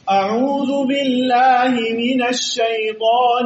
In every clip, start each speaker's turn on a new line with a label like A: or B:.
A: أعوذ بالله من الشيطان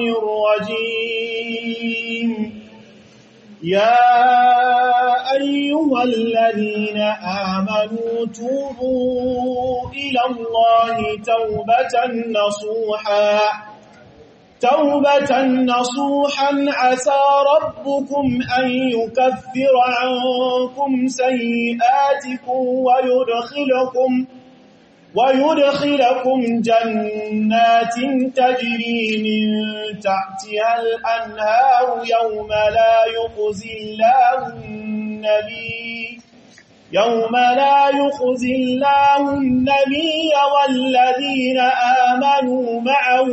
A: الرجيم يا أيها الذين آمنوا توبوا إلى الله توبة نصوحا توبة نصوحا عسى ربكم أن يكفر عنكم سيئاتكم ويدخلكم ويدخلكم جنات تجري من تحتها الأنهار يوم لا يخزي الله النبي يوم لا يخزي الله النبي والذين آمنوا معه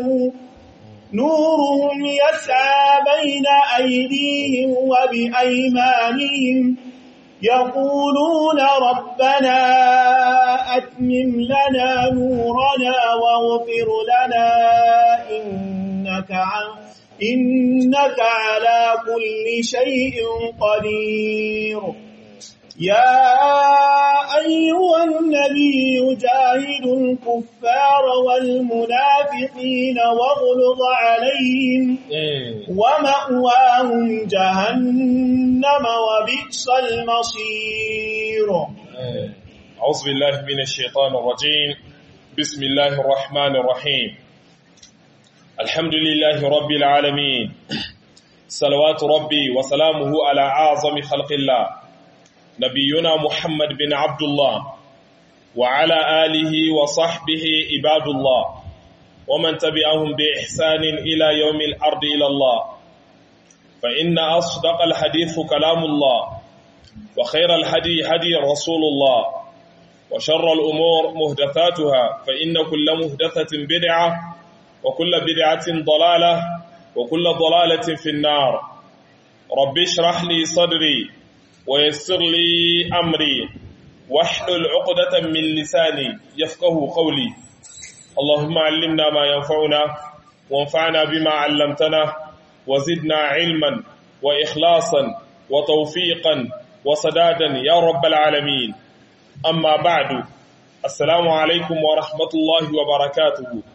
A: نورهم يسعى بين أيديهم وبأيمانهم يقولون ربنا أتمم لنا نورنا واغفر لنا إنك, عن إنك على كل شيء قدير يا أيها النبي جاهد الكفار والمنافقين واغلظ عليهم ومأواهم جهنم وبئس المصير
B: أعوذ بالله من الشيطان الرجيم بسم الله الرحمن الرحيم الحمد لله رب العالمين صلوات ربي وسلامه على أعظم خلق الله نبينا محمد بن عبد الله وعلى آله وصحبه عباد الله ومن تبعهم بإحسان إلى يوم الأرض إلى الله فإن أصدق الحديث كلام الله وخير الهدي هدي رسول الله وشر الأمور مهدثاتها فإن كل مهدثة بدعة وكل بدعة ضلالة وكل ضلالة في النار رب اشرح لي صدري ويسر لي أمري واحلل عقدة من لساني يفقه قولي اللهم علمنا ما ينفعنا وانفعنا بما علمتنا وزدنا علما وإخلاصا وتوفيقا وسدادا يا رب العالمين أما بعد السلام عليكم ورحمة الله وبركاته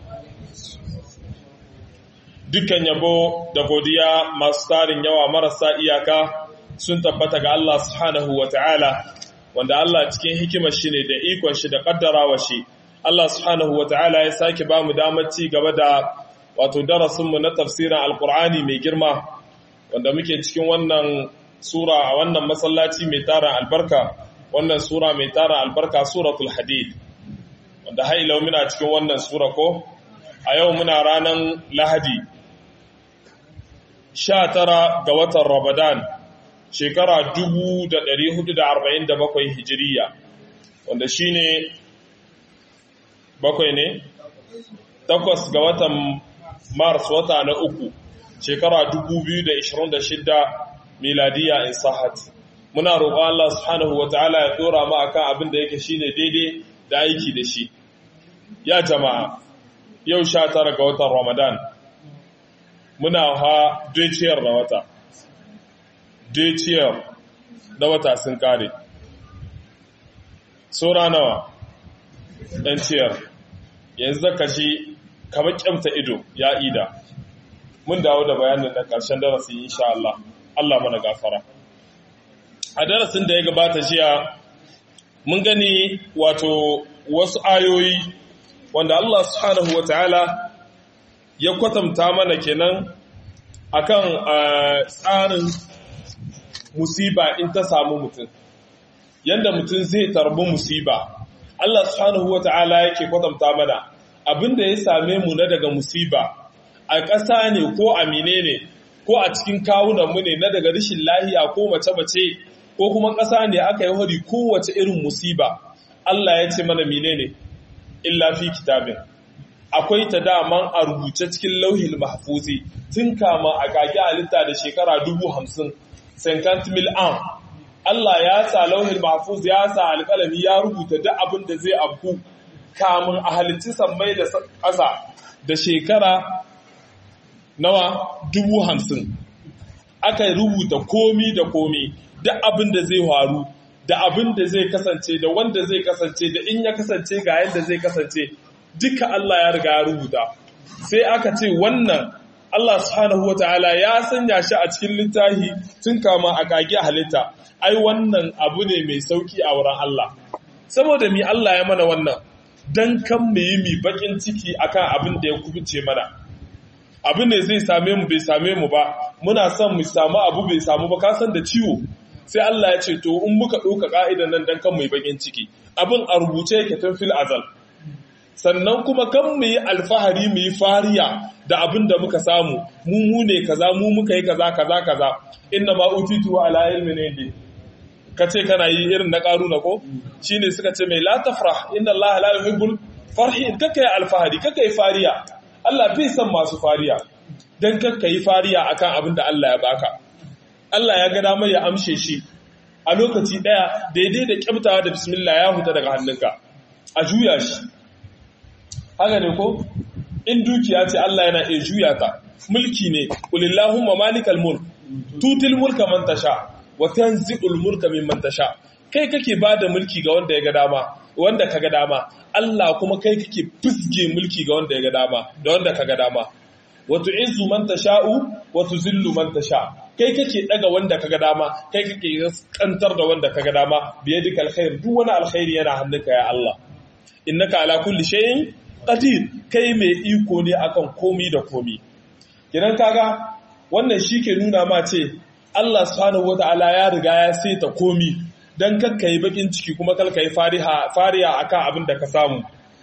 B: dukkan yabo da godiya masu tarin yawa marasa iyaka sun tabbata ga Allah subhanahu wa ta'ala wanda Allah cikin hikimar shi ne da ikon shi da kaddarawa shi Allah subhanahu wa ta'ala ya sake ba mu damar ci gaba da wato darasinmu na tafsirin alkur'ani mai girma wanda muke cikin wannan sura a wannan masallaci mai tara albarka wannan sura mai tara albarka suratul hadid wanda hailau muna cikin wannan sura ko a yau muna ranar lahadi 19 ga watan ramadan shekara 1447 hijiriya wanda shine bakwai ne takwas ga watan mars wata na uku shekara 2026 miladiya in sahat muna roƙon Allah subhanahu wataala ya dora mu akan abin da yake shine daidai da aiki da shi ya jama'a yau 19 ga watan ramadan muna ha dukiyar da wata dukiyar da wata sun kare sura nawa ɗan ciyar yanzu zaka shi kamar kyamta ido ya ida mun dawo da bayanin da ƙarshen darasi insha Allah Allah mana gafara a darasin da ya gabata jiya mun gani wato wasu ayoyi wanda Allah subhanahu wataala ya kwatanta mana kenan akan tsarin musiba in ta samu mutum yanda mutum zai tarbi musiba Allah subhanahu wata'ala yake kwatanta mana abinda ya same mu na daga musiba a ƙasa ne ko a ne ko a cikin kawunan mu ne na daga rashin lahiya ko mace-mace ko kuma ƙasa ne aka yi hari kowace irin musiba Allah ya ce mana menene illa fi kitabin akwai ta daman a rubuce cikin lauhil mahfuzi tun kama a kage halitta da shekara dubu hamsin senkant mil an Allah ya sa lauhil mahfuz ya sa alƙalami ya rubuta duk abin da zai afku kamun a halitti sammai da ƙasa da shekara nawa dubu hamsin aka rubuta komi da komi duk abin da zai faru da abin da zai kasance da wanda zai kasance da in ya kasance ga yadda zai kasance duka Allah ya riga ya rubuta sai aka ce wannan Allah subhanahu ta'ala ya sanya shi a cikin littafi tun kama a kage halitta ai wannan abu ne mai sauki a wurin Allah saboda mi Allah ya mana wannan dan kan mu yi mi bakin ciki akan abin da ya kubuce mana abin ne zai same mu bai same mu ba muna son mu samu abu bai samu ba ka san da ciwo sai Allah ya ce to in muka ɗauka ka'idan nan dan kan mu yi bakin ciki abin a rubuce yake tun fil azal sannan kuma kan mu yi alfahari mu yi fariya da abin da muka samu mu mu ne kaza mu muka yi kaza kaza kaza inna ma utitu ala ilmin indi kace kana yi irin na karuna ko shine suka ce mai la tafrah inna Allah la yuhibbul farhin kaka yi alfahari kaka yi fariya Allah bai san masu fariya dan kaka yi fariya akan abin da Allah ya baka Allah ya ga damar ya amshe shi a lokaci daya daidai da kyamtawa da bismillah ya huta daga hannunka a juya shi haka ne ko in dukiya ce Allah yana iya juya ta mulki ne kulillahumma malikal mulk tutil mulka man tasha wa tanzi'ul mulka mimman tasha kai kake bada mulki ga wanda ya ga dama wanda ka ga dama Allah kuma kai kake fisge mulki ga wanda ya ga dama da wanda ka ga dama wa tu'izzu man tasha'u wa tuzillu man tasha kai kake daga wanda ka ga dama kai kake kantar da wanda ka ga dama biyadikal khair duk wani alkhairi yana hannunka ya Allah innaka ala kulli shay'in qadir kai mai iko ne akan komi da komi kidan kaga wannan shike nuna ma ce Allah subhanahu wataala ya riga ya saita komi dan kakkai bakin ciki kuma kalkai fariha fariya akan abin da ka samu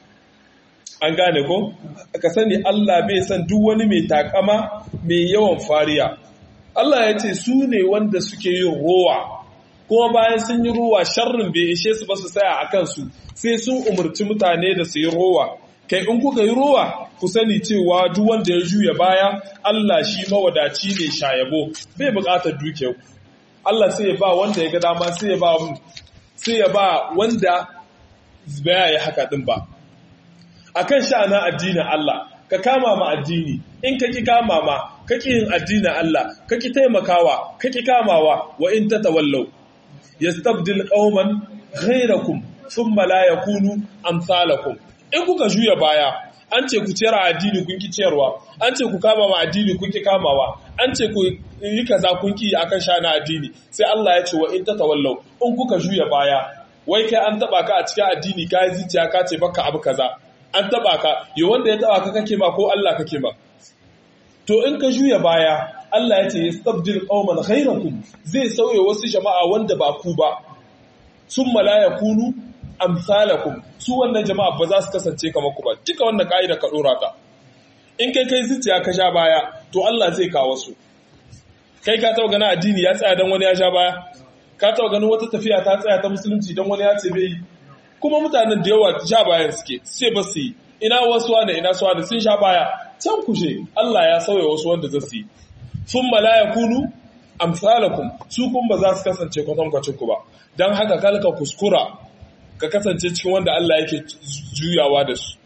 B: an gane ko ka sani Allah bai san duk wani mai takama mai yawan fariya Allah ya ce su ne wanda suke yin rowa kuma bayan sun yi rowa sharrin bai ishe su ba su tsaya a kansu sai sun umarci mutane da su yi rowa kai in kuka yi rowa ku sani cewa duk wanda ya juya baya Allah shi mawadaci ne shayabo bai buƙatar duke ku Allah sai ya ba wanda ya ga dama sai ya ba sai ya ba wanda baya yi haka din ba akan sha'anin addinin Allah ka kama ma addini in ka ki kama ma ka ki yin addinin Allah ka ki taimakawa ka ki kamawa wa in tatawallaw yastabdil qauman ghayrakum thumma la yakunu amsalakum in kuka juya baya an ce ku ciyar addini kun ki ciyarwa an ce ku kama ma addini kun ki kamawa an ce ku yi kaza kun ki akan shana addini sai Allah ya ce wa in tatawallaw in kuka juya baya wai kai an taba ka a cikin addini ka yi zuciya ka ce baka abu kaza an taba ka yi wanda ya taba ka kake ma ko Allah kake ma to in ka juya baya Allah ya ce yastabdil qauman ghayrakum zai sauye wasu jama'a wanda ba ku ba summa la yakunu amsalakum su wannan jama'a ba za su kasance kamar ku ba duka wannan ka'ida ka dora ka in kai kai zuciya ka sha baya to Allah zai kawo su kai ka taba ganin addini ya tsaya dan wani ya sha baya ka taba ganin wata tafiya ta tsaya ta musulunci dan wani ya ce bai kuma mutanen da yawa sha bayan suke sai ba su yi ina wasu wanda ina su wanda sun sha baya can kushe Allah ya sauya wasu wanda za su yi sun mala ya kunu amsalakum su kun ba za su kasance kwatankwacin ku ba don haka kalka kuskura ka kasance cikin wanda Allah yake juyawa da su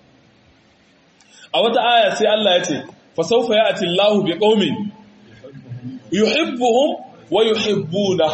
B: a wata aya sai Allah ya ce fa sawfa ya'ti Allahu bi qaumin yuhibbuhum wa yuhibbuna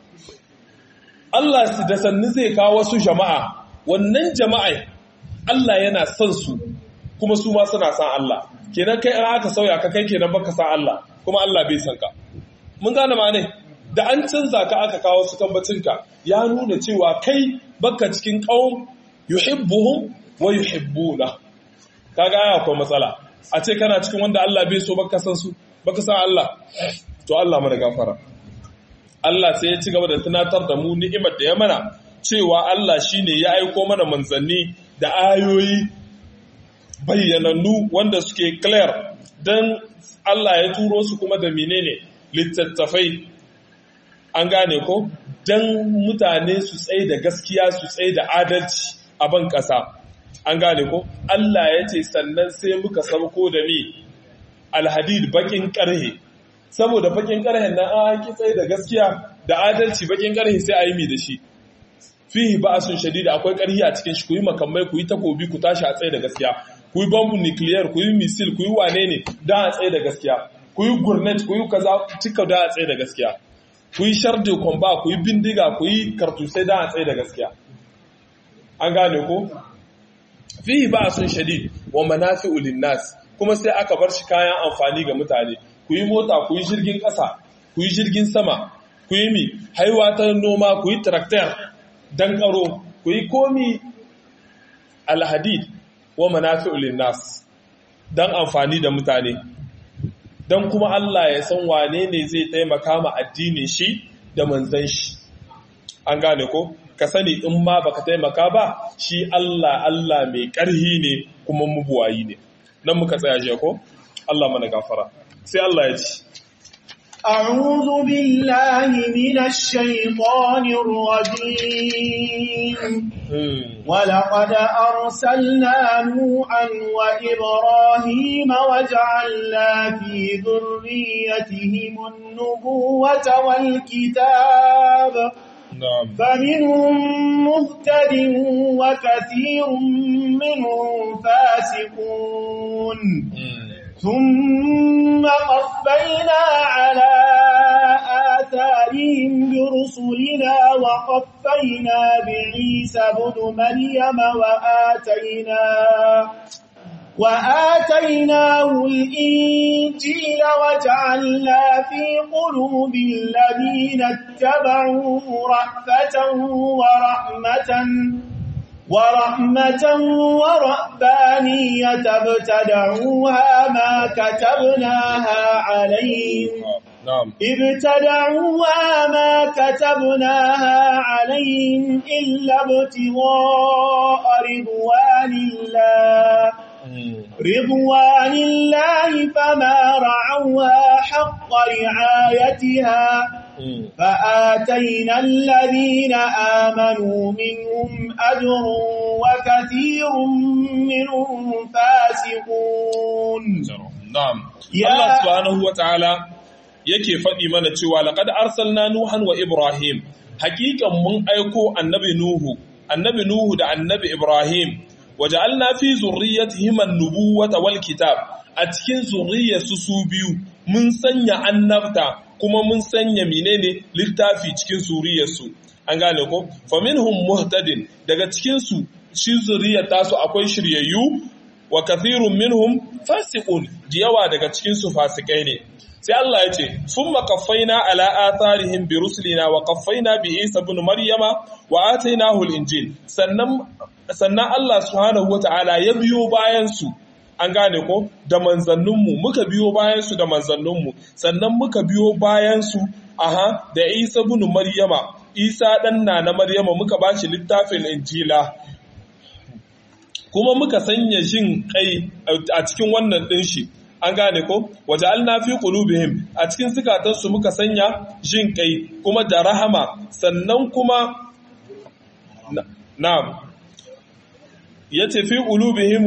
B: Allah da sannu zai kawo wasu jama'a wannan jama'a Allah yana son su kuma su ma suna san Allah kenan kai an aka sauya ka kai kenan baka san Allah kuma Allah bai san ka mun gane ma ne da an canza ka aka kawo su tambacinka ya nuna cewa kai baka cikin qaum yuhibbuhum wa yuhibbuna kaga aya akwai matsala a ce kana cikin wanda Allah bai so baka san su baka san Allah to Allah mana gafara Allah sai ya ci gaba da tunatar da mu ni'imar da ya mana cewa Allah shine ya aiko mana manzanni da ayoyi bayyanannu wanda suke clear dan Allah ya turo su kuma da menene littattafai an gane ko dan mutane su tsaye da gaskiya su tsaye da adalci a ban ƙasa an gane ko Allah ya ce sannan sai muka sauko da me alhadid bakin ƙarhe saboda bakin ƙarhen nan an ki tsaye da gaskiya da adalci bakin ƙarhe sai a yi mi da shi fihi ba'asun shadida akwai ƙarhi a cikin shi ku yi makamai ku yi takobi ku tashi a tsaye da gaskiya ku yi bambun nuclear ku yi misil ku yi wane ne don a tsaye da gaskiya ku yi gurnet ku yi kaza cika don a tsaye da gaskiya ku yi sharde kwamba ku yi bindiga ku yi kartusai don a tsaye da gaskiya an gane ko fihi ba'sun shadid wa manafi'u lin-nas kuma sai aka bar shi kayan amfani ga mutane ku yi mota ku yi jirgin ƙasa ku yi jirgin sama ku yi mi haiwa ta noma ku yi tractor dan karo ku yi komi alhadid wa manafi'u lin-nas dan amfani da mutane dan kuma Allah ya san wane ne zai taimaka ma addinin shi da manzon shi an gane ko ka sani in ma baka taimaka ba shi Allah Allah mai ƙarhi ne kuma mubuwayi ne nan muka tsaya jiya ko Allah mana gafara sai Allah ya ci
A: أعوذ بالله من الشيطان الرجيم ولقد أرسلنا نوحا وإبراهيم وجعلنا في ذريتهم النبوة والكتاب
B: نعم
A: فمنهم مهتد وكثير منهم فاسقون ثم قفينا على آثارهم برسلنا وقفينا بعيسى بن مريم وآتينا وآتيناه الإنجيل وجعلنا في قلوب الذين اتبعوه رأفة ورحمة ورحمة ورهبانية ابتدعوها ما كتبناها عليهم
B: نعم
A: ابتدعوها ما كتبناها عليهم إلا ابتغاء رضوان الله رضوان الله فما رعوها حق رعايتها فآتينا الذين آمنوا منهم أجر وكثير منهم فاسقون
B: na'am
A: Ya-
B: Allah subhanahu wataala yake faɗi mana cewa laqad arsalna nuhan wa ibrahim hakikan mun aiko annabi nuhu annabi nuhu da annabi ibrahim waja'alna fi zurriyyatihim an-nubuwata wal kitab a cikin zurriyyarsu su biyu mun sanya annabta kuma mun sanya menene littafi cikin zurriyyarsu an gane ko faminhum muhtadin daga cikin su shi zuriyar tasu akwai shiryayyu wa kathirun minhum fasiqun da yawa daga cikin su fasikai ne sai Allah ya ce summa qaffaina ala atharihim bi rusulina wa qaffaina bi Isa ibn Maryama wa atainahu al-injil sannan sannan Allah subhanahu wata'ala ya biyo bayan su an gane ko da manzanninmu muka biyo bayan su da manzanninmu sannan muka biyo bayan su aha da Isa ibn Maryama Isa dan na na Maryama muka bashi littafin injila kuma muka sanya jin kai a cikin wannan ɗin shi an gane ko waje fi qulubihim a cikin zukatansu muka sanya jin kai kuma da rahama sannan kuma na'am yace fi qulubihim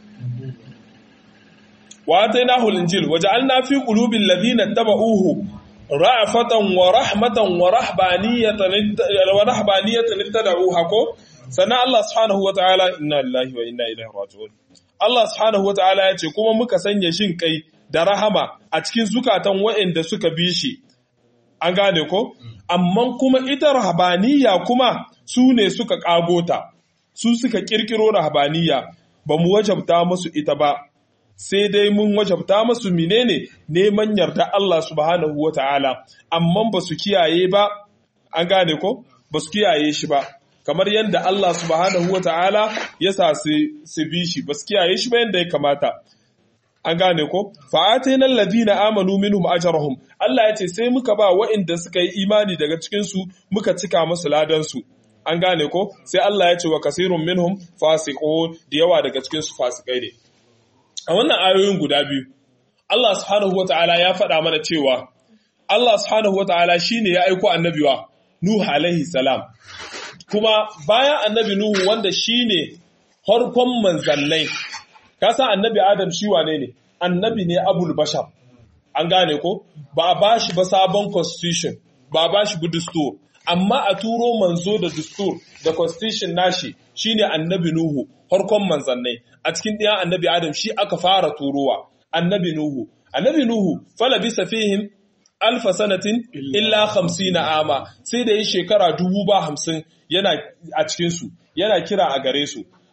B: wa atainahu al-injil waja'alna fi qulubil ladina tabauhu ra'afatan wa rahmatan wa rahbaniyatan wa rahbaniyatan ittada'uha ko sannan Allah subhanahu wa ta'ala inna lillahi wa inna ilaihi raji'un Allah subhanahu wa ta'ala ya ce kuma muka sanya shin kai da rahama a cikin zukatan waɗanda suka bi shi an gane ko amma kuma ita rahabaniya kuma su ne suka kagota su suka kirkiro rahabaniya ba mu wajabta musu ita ba sai dai mun wajabta musu menene neman yarda Allah subhanahu wa ta'ala amma ba su kiyaye ba an gane ko ba su kiyaye shi ba kamar yadda Allah subhanahu wa ta'ala ya sa su bi shi ba su kiyaye shi ba yadda ya kamata. An gane ko? Fa'atai nan ladina amanu minhum ajarahum Allah ya ce sai muka ba wa'inda suka yi imani daga cikinsu muka cika musu ladansu. An gane ko? Sai Allah ya ce wa kasirun minhum fasiko da yawa daga cikinsu fasikai ne. A wannan ayoyin guda biyu, Allah subhanahu wa ta'ala ya faɗa mana cewa Allah subhanahu wa ta'ala shi ne ya aiko annabiwa Nuhu alaihi salam. kuma bayan annabi Nuhu wanda shi ne harkon manzannai, san annabi Adam shi wane ne, annabi ne abul bashar, an gane ko, ba a ba shi ba sabon constitution, ba a ba shi bu dustur, amma a turo manzo da dustur da constitution nashi shi ne annabi Nuhu, harkon manzannai, a cikin ɗaya annabi Adam shi aka fara turowa, annabi Nuhu. Annabi Nuhu, fala bisa fihim alfa sanatin illa hamsina ama sai da yi shekara dubu ba hamsin yana a cikinsu yana kira a gare su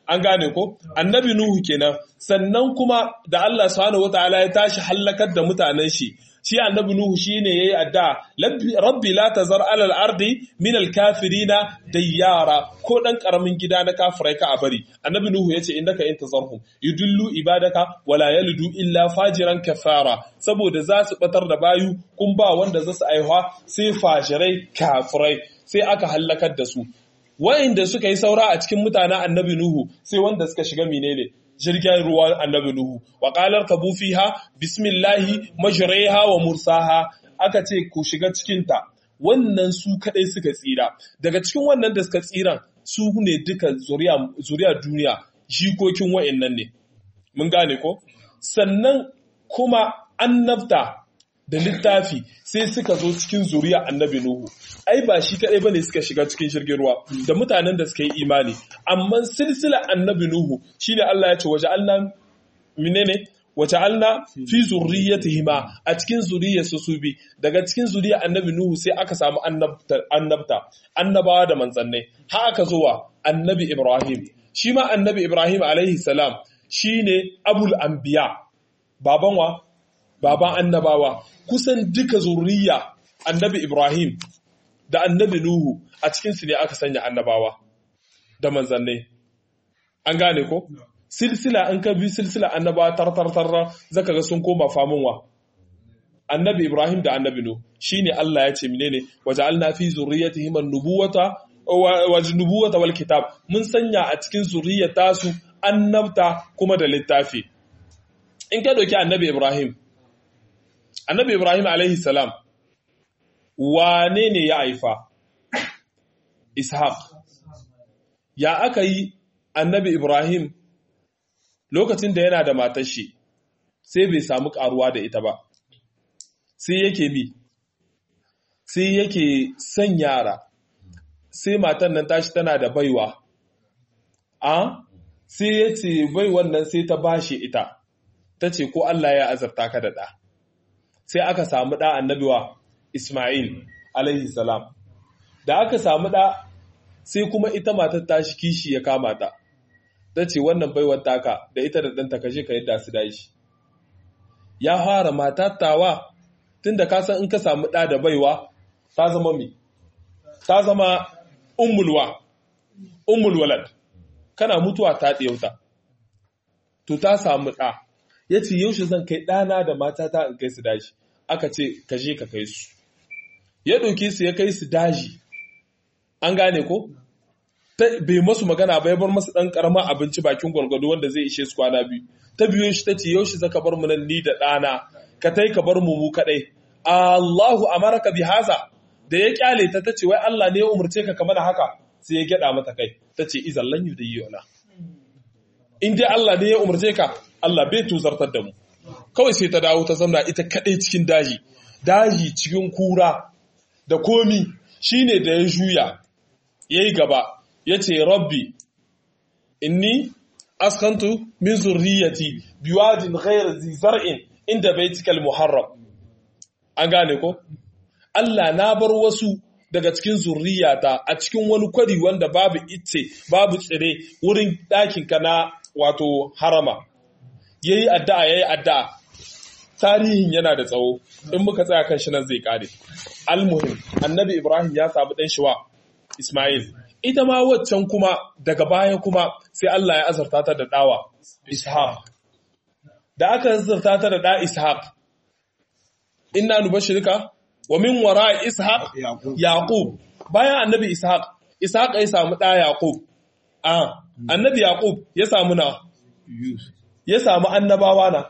B: an gane ko annabi nuhu kenan sannan kuma da Allah subhanahu wataala ya tashi hallakar da mutanen shi shi annabi nuhu shine yayi adda rabbi la tazar alal ardi min al kafirina dayyara ko dan karamin gida na kafirai ka a bari annabi nuhu yace innaka in tazarhum yudullu ibadaka wala yalidu illa fajiran kafara saboda za su batar da bayu kun ba wanda za su aihuwa sai fajirai kafirai sai aka hallakar da su wa'inda suka yi saura a cikin mutanen annabi nuhu sai wanda suka shiga menene jirgin ruwan annabi Nuhu, wa ƙalar ka fiha bismillahi majraiha wa mursaha aka ce ku shiga cikinta, wannan su kaɗai suka tsira. Daga cikin wannan da suka tsiran su ne duka zuriya duniya, jikokin wa'innan ne. Mun gane ko? Sannan kuma annabta da littafi sai suka zo cikin zuriya annabi Nuhu. Ai ba shi kaɗai ba ne suka shiga cikin jirgin ruwa da mutanen da suka yi imani. Amma silsila annabi Nuhu shi ne Allah ya ce waje Allah menene wace alna fi zurriyatihima a cikin zuriyar su su bi daga cikin zuriyar annabi Nuhu sai aka samu annabta annabawa da manzannai har aka zo wa annabi Ibrahim shi ma annabi Ibrahim alaihi salam shine abul anbiya baban wa baban annabawa kusan duka zurriya annabi Ibrahim da annabi Nuhu a cikinsu ne aka sanya annabawa da manzannai. An gane ko? Silsila an ka bi silsila annabawa tartartarra zaka ga sun koma famunwa. Annabi Ibrahim da annabi Nuhu shine Allah ya ce menene waja'alna fi zurriyyatihim an-nubuwata wa nubuwata wal kitab mun sanya a cikin zuriyata su annabta kuma da littafi. In ka doki annabi Ibrahim Annabi Ibrahim alaihi salam wane ne ya haifa? Ishaq. Ya aka yi annabi Ibrahim lokacin da yana da matar shi sai bai samu karuwa da ita ba. Sai yake bi, sai yake son yara, sai matan nan tashi tana da baiwa. A? Sai ya ce baiwan nan sai ta bashi ita, ta ce ko Allah ya azarta ka da ɗa. sai aka samu ɗa annabiwa Ismail alaihi salam. Da aka samu ɗa sai kuma ita matar tashi kishi ya kama ta, ta ce wannan baiwar taka da ita da ɗanta kashe ka yadda su dashi. Ya fara matattawa tun da kasan in ka samu ɗa da baiwa ta zama mi, ta zama ummulwa, ummulwalad, kana mutuwa ta ɗiyauta. To ta samu ɗa, ya ce yaushe zan kai ɗana da matata in kai su daji aka ce ka je ka kai su ya ɗauke su ya kai su daji an gane ko bai masu magana ba ya bar masu ɗan ƙarama abinci bakin gwargwado wanda zai ishe su kwana biyu ta biyo shi ta ce yaushe zaka bar mu nan ni da ɗana ka tai ka bar mu mu kaɗai Allahu amaraka bi haza da ya kyale ta tace wai Allah ne ya umurce ka kamar haka sai ya gyada mata kai tace izan lan yudayyuna in dai Allah ne ya umurce ka Allah bai tuzartar da mu kawai sai ta dawo ta zamna ita kadai cikin daji daji cikin kura da komi shine da ya juya yayi gaba yace rabbi inni askantu min zurriyati biwadin ghayr zi zar'in inda baitikal muharram an gane ko Allah na bar wasu daga cikin zurriyata a cikin wani kwari wanda babu itce babu tsire wurin ɗakinka na wato harama ya yi addu'a ya yi addu'a tarihin yana da tsawo in muka tsaya kan shi nan zai kare almuhim annabi ibrahim ya samu ɗan shiwa ismail ita ma waccan kuma daga baya kuma sai allah ya azarta ta da ɗawa ishaq da aka azarta ta da ɗa ishaq inna nubashirka wa min wara ishaq yaqub bayan annabi ishaq ishaq ya samu ɗa yaqub a annabi yaqub ya samu na ya samu annabawa na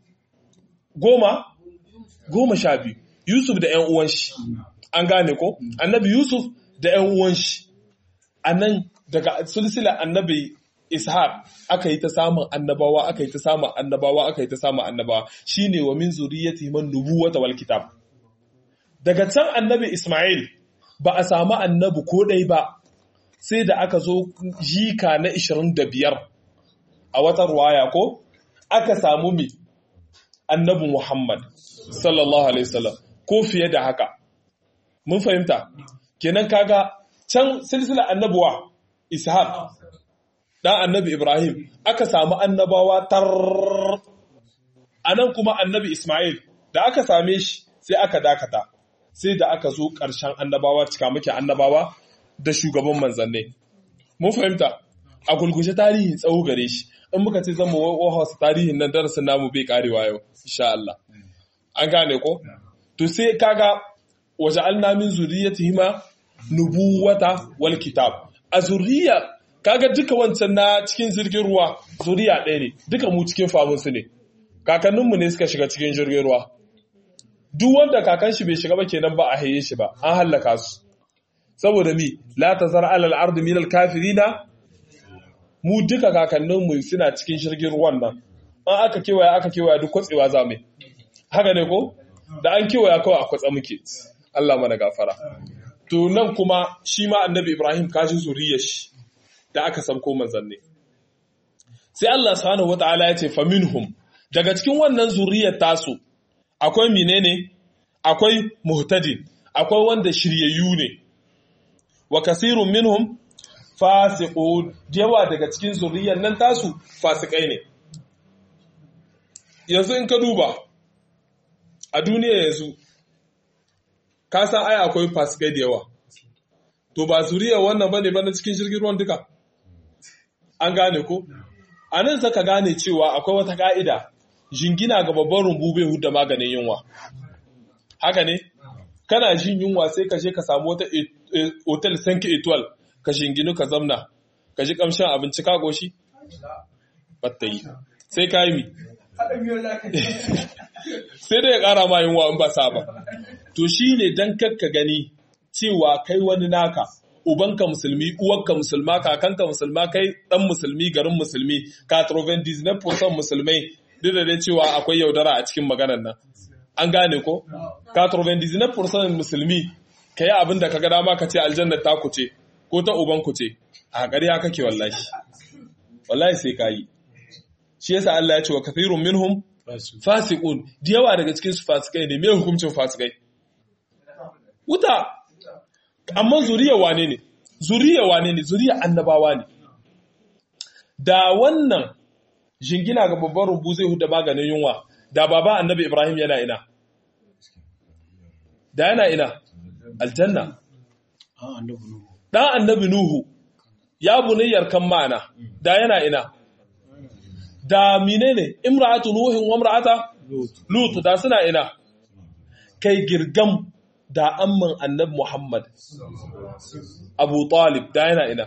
B: goma goma sha biyu yusuf da ‘yan uwan shi an gane ko annabi yusuf da ‘yan uwan shi a nan daga sulsila annabi ishaq aka yi ta samun annabawa aka yi ta samun annabawa aka yi ta samun annabawa shine wa min zuriyati man nubuwata wal kitab daga can annabi isma'il ba a samu annabi ko ɗai ba sai da aka zo jika na 25 a wata ruwaya ko aka samu mi annabi Muhammad sallallahu alaihi wasallam ko fiye da haka mun fahimta kenan kaga can silsila annabuwa ishaq dan annabi Ibrahim aka samu annabawa tar anan kuma annabi Ismail da aka same shi sai aka dakata sai da aka zo ƙarshen annabawa cika muke annabawa da shugaban manzanni mun fahimta a gulgushe tarihin tsawo gare shi in muka ce zama wahasu tarihin nan darasin namu bai karewa yau insha Allah an gane ko to sai kaga waje alnamin zuriyatihima nubuwata wal kitab a zuriya kaga duka wancan na cikin jirgin ruwa zuriya ɗaya ne duka mu cikin famun su ne kakanninmu ne suka shiga cikin jirgin ruwa duk wanda kakan shi bai shiga ba kenan ba a haye shi ba an hallaka su saboda mi la tazar alal ardi min al kafirina mu duka kakanninmu suna cikin jirgin ruwan nan an aka kewaya aka kewaya duk kwatsewa za mu haka ne ko da an kewaya kawai a kwatsa muke Allah mana gafara to nan kuma shi ma annabi Ibrahim kashi zuriyar shi da aka san ko manzanni sai Allah subhanahu wataala ya ce faminhum daga cikin wannan zuriyar tasu akwai menene akwai muhtadin akwai wanda shiryayyu ne wa kasirun minhum fasiqun yawa daga cikin zuriyar nan tasu fasikai ne yanzu in ka duba a duniya yanzu ka san ai akwai fasikai da yawa to ba zuriyar wannan bane ba na cikin jirgin ruwan duka an gane ko a nan saka gane cewa akwai wata ka'ida jingina ga babban rumbu bai hudda maganin yunwa haka ne kana jin yunwa sai ka je ka samu wata hotel sanki etoile ka shinginu ka zamna ka ji kamshin abinci ka goshi batta yi sai ka yi mi sai dai ya kara ma yunwa in ba sa ba to shi ne don kakka gani cewa kai wani naka ubanka musulmi uwanka musulma kakanka musulma kai dan musulmi garin musulmi ka troven disney musulmai duk da dai cewa akwai yaudara a cikin maganar nan an gane ko ka troven disney musulmi ka yi abin da ka ga dama ka ce aljannar ta ku ce ko ta uban ku ce a ƙarya kake wallahi wallahi sai ka yi shi yasa Allah ya ce wa kathirun minhum fasiqun da yawa daga cikin su fasikai ne me hukuncin fasikai wuta amma zuriya wane ne zuriya wane ne zuriya annabawa ne da wannan jingina ga babban rubu zai huda maganin yunwa da baba annabi Ibrahim yana ina da yana ina aljanna dan annabi Nuhu ya bunayyar kan ma'ana da yana ina da menene imra'atu nuhin wa imra'ata lut da suna ina kai girgam da amman annabi Muhammad Abu Talib da yana ina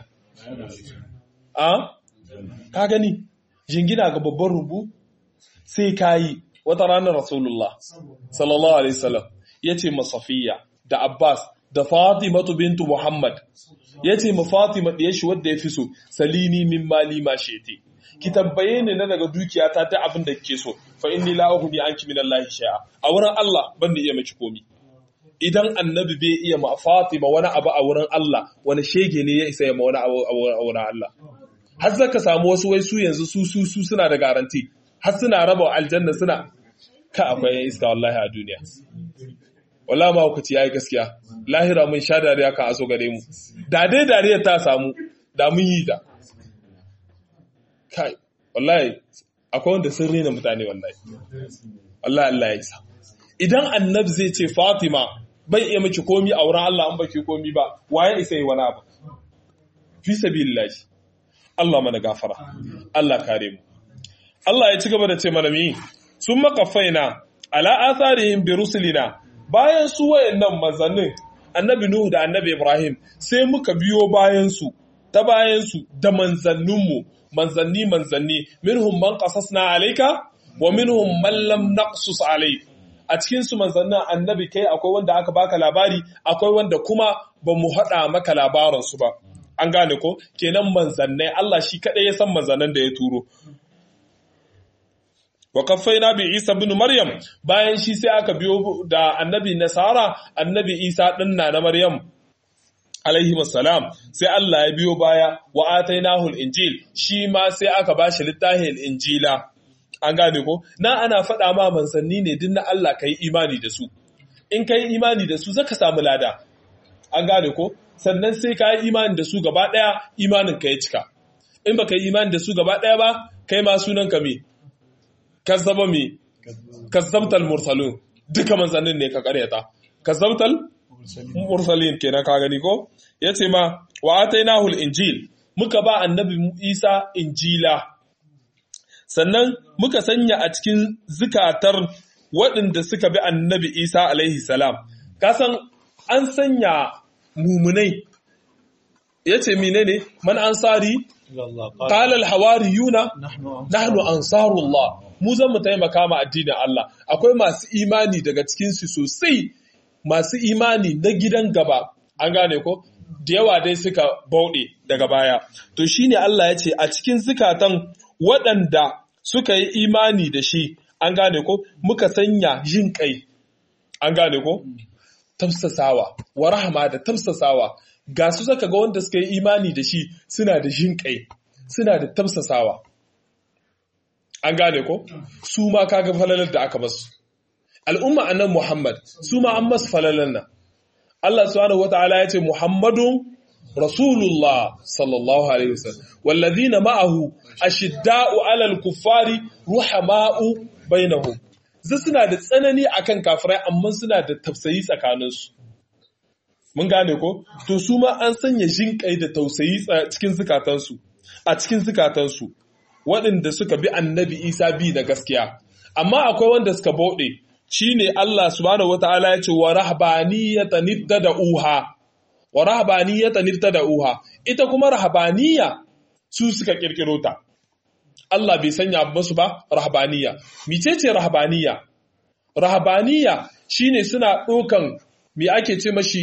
B: a ka gani jingina ga babban rubu sai kayi wata ranar Rasulullah sallallahu alaihi wasallam yace masafiya da Abbas da Fatimatu bintu Muhammad yace ma Fatima da shi wanda yafi so salini min mali ma shete ki tambaye ni na daga dukiyata ta abin da kike so fa inni la ughni anki min Allah shay'a a wurin Allah ban da iya miki komi idan annabi bai iya ma Fatima wani abu a wurin Allah wani shege ne ya isa ya ma wani abu a wurin Allah har zaka samu wasu wai su yanzu su su su suna da garanti har suna raba aljanna suna ka akwai yan iska wallahi a duniya wallahi ma hukaci yayi gaskiya lahira mun sha dariya kan aso gare mu da dai dariyar ta samu da mun yi ta kai wallahi akwai wanda sun rena mutane wallahi wallahi Allah ya isa idan annabi zai ce Fatima bai iya miki komi a wurin Allah an baki komi ba waye isa yi wani abu fi sabilillah Allah mana gafara Allah kare mu Allah ya ci gaba da ce mana mi sun makafaina ala atharihim bi rusulina bayan su wayannan manzannin annabi Nuhu da annabi Ibrahim sai muka biyo bayan su ta bayan su da manzanninmu manzanni manzanni minhum man qasasna alayka wa minhum man lam naqsus alayk a cikin su manzannin annabi kai akwai wanda aka baka labari akwai wanda kuma ba mu hada maka labarin su ba an gane ko kenan manzannai Allah shi kadai ya san manzannan da ya turo wa kaffaina bi Isa bin Maryam bayan shi sai aka biyo da annabi Nasara annabi Isa din na na Maryam alaihi salam sai Allah ya biyo baya wa atainahul injil shi ma sai aka bashi littafin injila an gane ko na ana faɗa ma manzanni ne din na Allah kai imani da su in kai imani da su zaka samu lada an gane ko sannan sai ka yi imani da su gaba ɗaya imanin ka ya cika in baka yi imani da su gaba ɗaya ba kai ma sunan ka me kazzaba me kazzabtal mursalun duka manzannin ne ka karyata kazzabtal mursalin kenan ka gani ko yace ma wa atainahul injil muka ba annabi Isa injila sannan muka sanya a cikin zikatar waɗanda suka bi annabi Isa alaihi salam kasan an sanya mumunai yace menene man ansari qala al hawariyuna nahnu ansarullah mu zan mu taimaka ma addinin Allah akwai masu imani daga cikin su sosai masu imani na gidan gaba an gane ko da yawa dai suka bauɗe daga baya to shine Allah ya ce a cikin zukatan waɗanda suka yi imani da shi an gane ko muka sanya yin kai an gane ko tamsasawa wa rahama da tamsasawa ga su saka ga wanda suka yi imani da shi suna da jin kai suna da tamsasawa an gane ko su ma kaga falalar da aka masu al'umma annan Muhammad su ma an masu falalar nan Allah subhanahu wata'ala ya ce Muhammadun Rasulullah sallallahu alaihi wasallam wallazina ma'ahu ashidda'u 'alal kuffari ruhama'u bainahum zai suna da tsanani akan kafirai amma suna da tausayi tsakaninsu mun gane ko to su ma an sanya jinƙai da tausayi cikin zukatansu a cikin zukatansu waɗanda suka bi annabi Isa bi da gaskiya amma akwai wanda suka bauɗe shine Allah subhanahu wataala ya ce wa rahbaniyatan uha wa rahbaniyatan uha ita kuma rahbaniya su suka kirkiro ta Allah bai sanya musu ba rahbaniya micece rahbaniya rahbaniya shine suna ɗaukan me ake ce mashi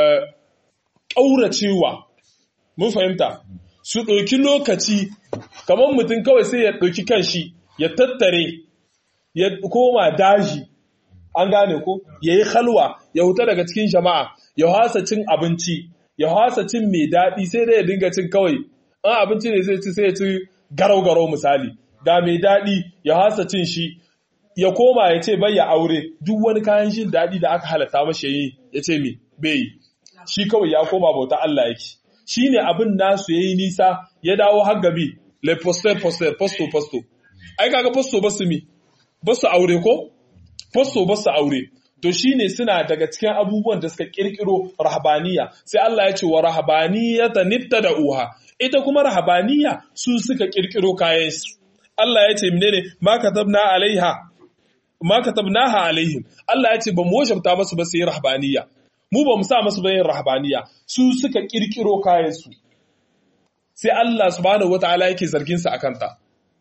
B: ƙauracewa mun fahimta su ɗauki lokaci kamar mutum kawai sai ya ɗauki kanshi ya tattare ya koma daji an gane ko ya yi halwa ya huta daga cikin jama'a ya hasa cin abinci ya hasa cin mai daɗi sai dai ya dinga cin kawai an abinci ne zai ci sai ya ci garau-garau misali ga mai daɗi ya hasa cin shi ya koma ya ce bai ya aure duk wani kayan jin daɗi da aka halatta mashi yi ya ce mi bai shi kawai ya koma bauta Allah yake shi ne abin nasu ya yi nisa ya dawo har gabi le poster poster posto posto ai kaga posto basu mi basu aure ko posto basu aure to shine suna daga cikin abubuwan da suka kirkiro rahabaniya sai Allah ya ce wa rahabaniyata da uha ita kuma rahabaniya su suka kirkiro kayan su Allah ya ce menene ma katabna alaiha ma katabnaha alaihim Allah ya ce ba mu wajabta masu ba sai rahabaniya mu ba mu sa masu ba yin rahabaniya su suka kirkiro kayan su sai Allah subhanahu wataala yake zargin su akan ta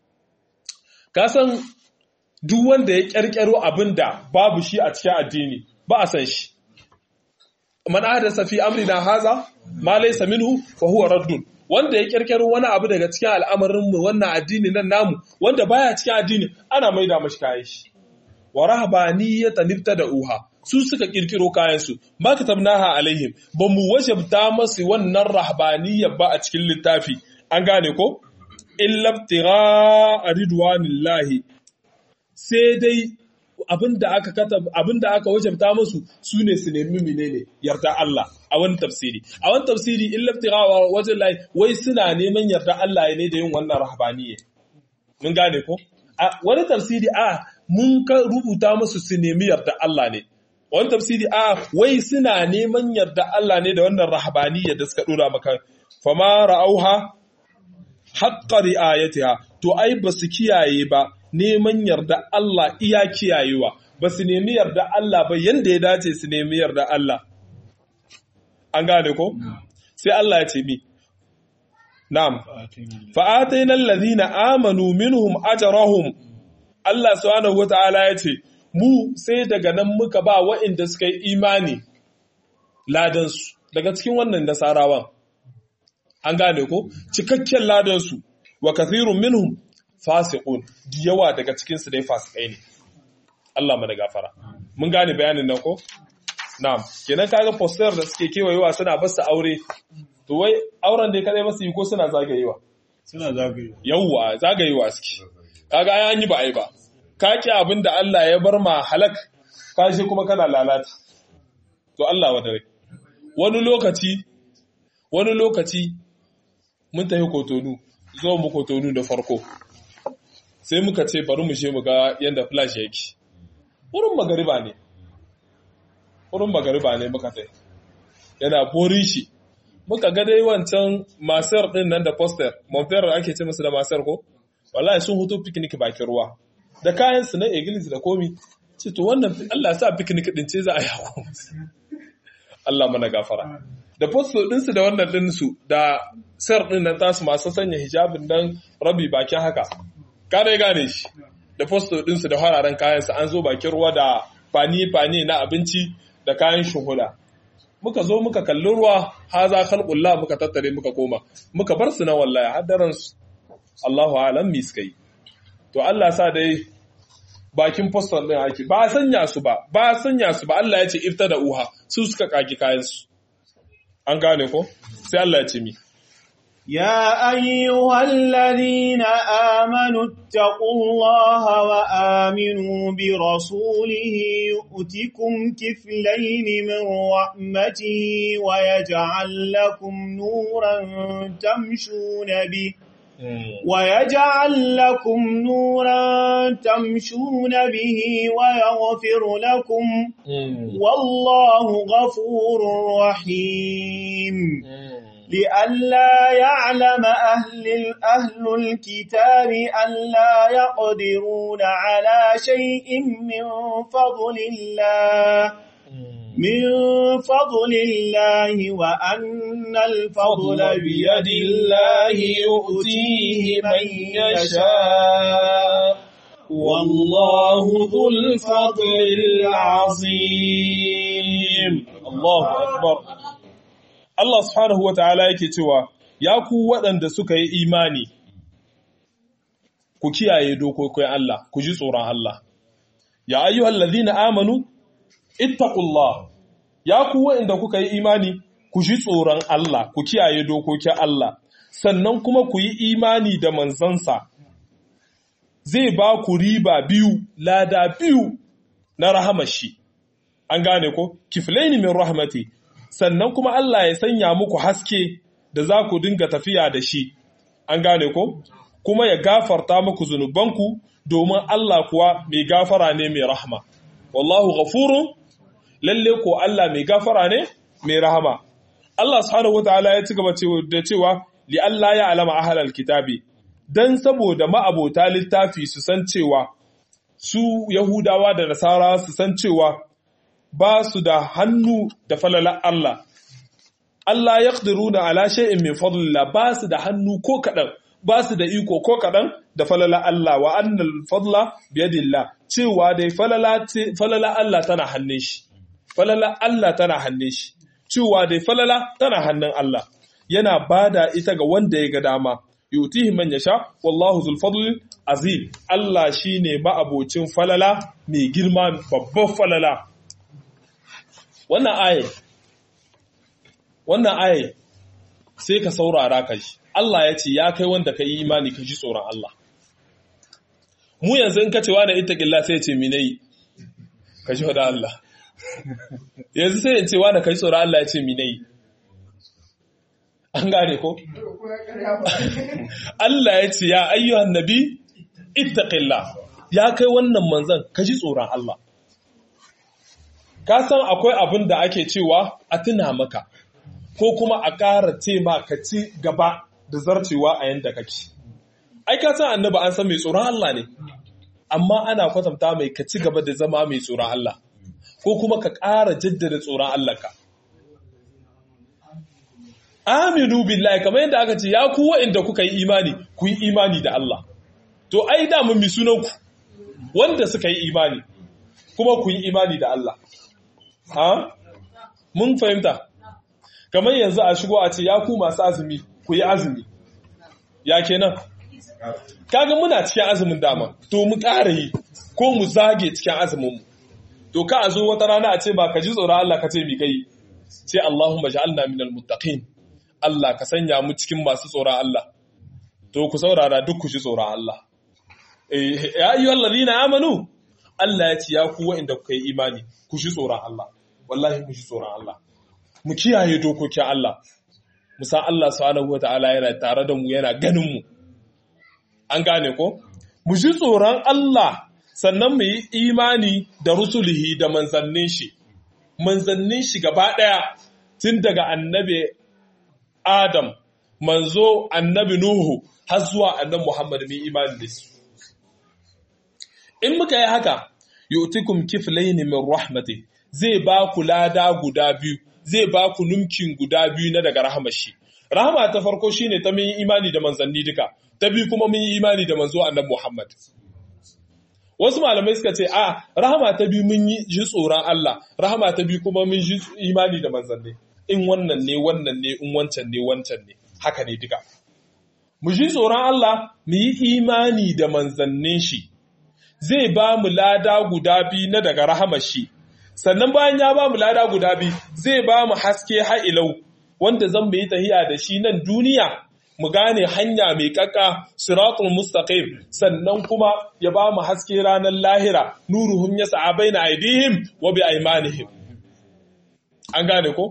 B: ka san duk wanda ya ƙirƙiro abin da babu shi a cikin addini ba a san shi. Man hadasa fi amrina haza ma laysa minhu fa huwa raddun. Wanda ya ƙirƙiro wani abu daga cikin al'amarin mu wannan addini nan namu wanda baya cikin addini ana maida mashi kayan shi. Wa rahabaniyata da uha su suka ƙirƙiro kayan su ma katabnaha alaihim ba mu wajabta masu wannan rahabaniyya ba a cikin littafi an gane ko illa ibtigha ridwanillahi sai dai abinda aka kata abinda aka wajabta musu su ne su nemi menene yarda Allah a wani tafsiri a wani tafsiri in laftirawa wajen lai wai suna neman yarda Allah ne da yin wannan rahbaniyya mun gane ko a wani tafsiri a mun ka rubuta musu su nemi yarda Allah ne wani tafsiri a wai suna neman yarda Allah ne da wannan rahbaniyya da suka dora maka fama ra'auha haqqa ri'ayatiha to ai ba su kiyaye ba neman yarda Allah iya kiyayewa ba su nemi yarda Allah ba yanda ya dace su nemi yarda Allah an gane ko sai Allah ya ce mi na'am fa'atainal ladina amanu minhum ajrahum Allah subhanahu wataala ya ce mu sai daga nan muka ba waɗanda suka yi imani ladansu daga cikin wannan nasarawan an gane ko cikakken ladansu wa kathirun minhum fasiqun da yawa daga cikin su dai fasikai ne Allah mana gafara mun gane bayanin nan ko na'am kenan kaga poster da suke kewayewa suna basu aure to wai auren da kadai basu yi ko suna zagayewa
A: suna zagayewa
B: yawa zagayewa suke kaga ai an yi ba ai ba ka ki abin da Allah ya bar ma halak ka shi kuma kana lalata to Allah wa dare wani lokaci wani lokaci mun tafi kotonu zo mu kotonu da farko sai muka ce bari mu je mu ga yadda flash yake wurin magariba ne wurin magariba ne muka tai yana borin shi muka ga dai wancan masar din nan da poster monfer ake ce musu da masar ko wallahi sun hutu picnic bakin ruwa da kayan su na iglis da komi ce to wannan Allah sa picnic din ce za a yako Allah mana gafara da poster din su da wannan din su da sar din nan tasu masu sanya hijabin dan rabi bakin haka ka dai gane shi da poster din su da hararen kayan su an zo bakin ruwa da fani fani na abinci da kayan shuhuda muka zo muka kalli ruwa haza khalqullah muka tattare muka koma muka bar su na wallahi har daren su Allahu alam mi suka yi to Allah sa dai bakin postal din ake ba sanya su ba ba sanya su ba Allah ya ce iftada uha su suka kaki kayan su an gane ko sai Allah ya ce mi
A: يا أيها الذين آمنوا اتقوا الله وآمنوا برسوله يؤتكم كفلين من رحمته ويجعل لكم نورا تمشون به ويجعل لكم نورا تمشون به ويغفر لكم والله غفور رحيم لئلا يعلم أهل أهل الكتاب ألا يقدرون على شيء من فضل الله من فضل الله وأن الفضل بيد الله يؤتيه من يشاء والله ذو الفضل العظيم
B: الله أكبر Allah subhanahu wata'ala yake cewa ya ku waɗanda suka yi imani ku kiyaye dokokin Allah ku ji tsoron Allah ya ayyuhal ladhina amanu ittaqullah ya ku waɗanda kuka yi imani ku ji tsoron Allah ku kiyaye dokokin Allah sannan kuma ku yi imani da manzansa zai ba ku riba biyu lada biyu na rahamar shi an gane ko kiflaini min rahmati sannan kuma Allah ya sanya muku haske da za ku dinga tafiya da shi, an gane ko? Kuma ya gafarta muku zunubanku domin Allah kuwa mai gafara ne mai rahama. Wallahu ghafurun lalle ko Allah mai gafara ne mai rahama. Allah subhanahu wataala ya ci gaba da cewa li Allah ya alama ahlal kitabi dan saboda ma'abota littafi su san cewa su Yahudawa da Nasara su san cewa ba su da hannu da falalar Allah. Allah ya na ala shay'in min fadlillah ba su da hannu ko kaɗan, ba su da iko ko kaɗan da falalar Allah wa annal fadla biyadillah cewa dai falala Allah tana hannun shi. Falala Allah tana hannun shi. Cewa dai falala tana hannun Allah. Yana bada ita ga wanda ya ga dama. Yutihi man yasha wallahu zul fadl azim. Allah shine ma'abocin falala mai girma babban falala. wannan aye wannan aye sai ka saurara ka shi Allah ya ce ya kai wanda ka yi imani ka ji tsoron Allah mu yanzu in ka ce wani ita sai ce minai ka ji da Allah yanzu sai in ce wani ka ji tsoron Allah ya ce minai an gane ko Allah ya ce ya ayyuhan nabi ittaqillah ya kai wannan manzon ka ji tsoron Allah ka san akwai abin da ake cewa a tuna maka ko kuma a ƙara ce ma ka ci gaba da zarcewa a yanda kake ai ka san annabi an san mai tsoron Allah ne amma ana kwatanta mai ka ci gaba da zama mai tsoron Allah ko kuma ka ƙara jaddada tsoron Allah ka aminu billahi kamar yadda aka ce ya ku wa'inda kuka yi imani ku yi imani da Allah to ai da mun mi sunan ku wanda suka yi imani kuma ku yi imani da Allah ha mun fahimta kamar yanzu a shigo a ce ya ku masu azumi ku yi azumi ya kenan kaga muna cikin azumin dama to mu ƙara yi ko mu zage cikin azumin mu to ka a zo wata rana a ce ba ka ji tsoron Allah ka ce mi kai ce Allahumma ja'alna minal muttaqin Allah ka sanya mu cikin masu tsoron Allah to ku saurara duk ku ji tsoron Allah eh ya ayyuhal ladina amanu Allah ya ce ya ku wa'inda kuka yi imani ku ji tsoron Allah wallahi mu ji tsoron Allah mu kiyaye dokokin Allah mu san Allah subhanahu wataala yana tare da mu yana ganin mu an gane ko mu ji tsoron Allah sannan mu yi imani da rusulihi da manzannin shi manzannin shi gaba ɗaya tun daga annabi Adam manzo annabi Nuhu har zuwa annabi Muhammad mu imani da su in muka yi haka yu'tikum kiflayn min rahmati zai ba ku lada guda biyu zai ba ku numkin guda biyu na daga rahamar shi rahama ta farko shine ta mun yi imani da manzanni duka ta biyu kuma mun yi imani da manzo annabi Muhammad wasu malamai suka ce a rahama ta biyu mun yi ji tsoron Allah rahama ta biyu kuma mun ji imani da manzanni in wannan ne wannan ne in wancan ne wancan ne haka ne duka mu ji tsoron Allah mu yi imani da manzannin shi zai ba mu lada guda biyu na daga rahamar shi sannan bayan ya ba mu lada guda biyu zai ba mu haske ha'ilau wanda zan mu yi tahiya da shi nan duniya mu gane hanya mai kaka siratul mustaqim sannan kuma ya ba mu haske ranar lahira nuruhum yas'a baina aydihim wa bi aymanihim an gane ko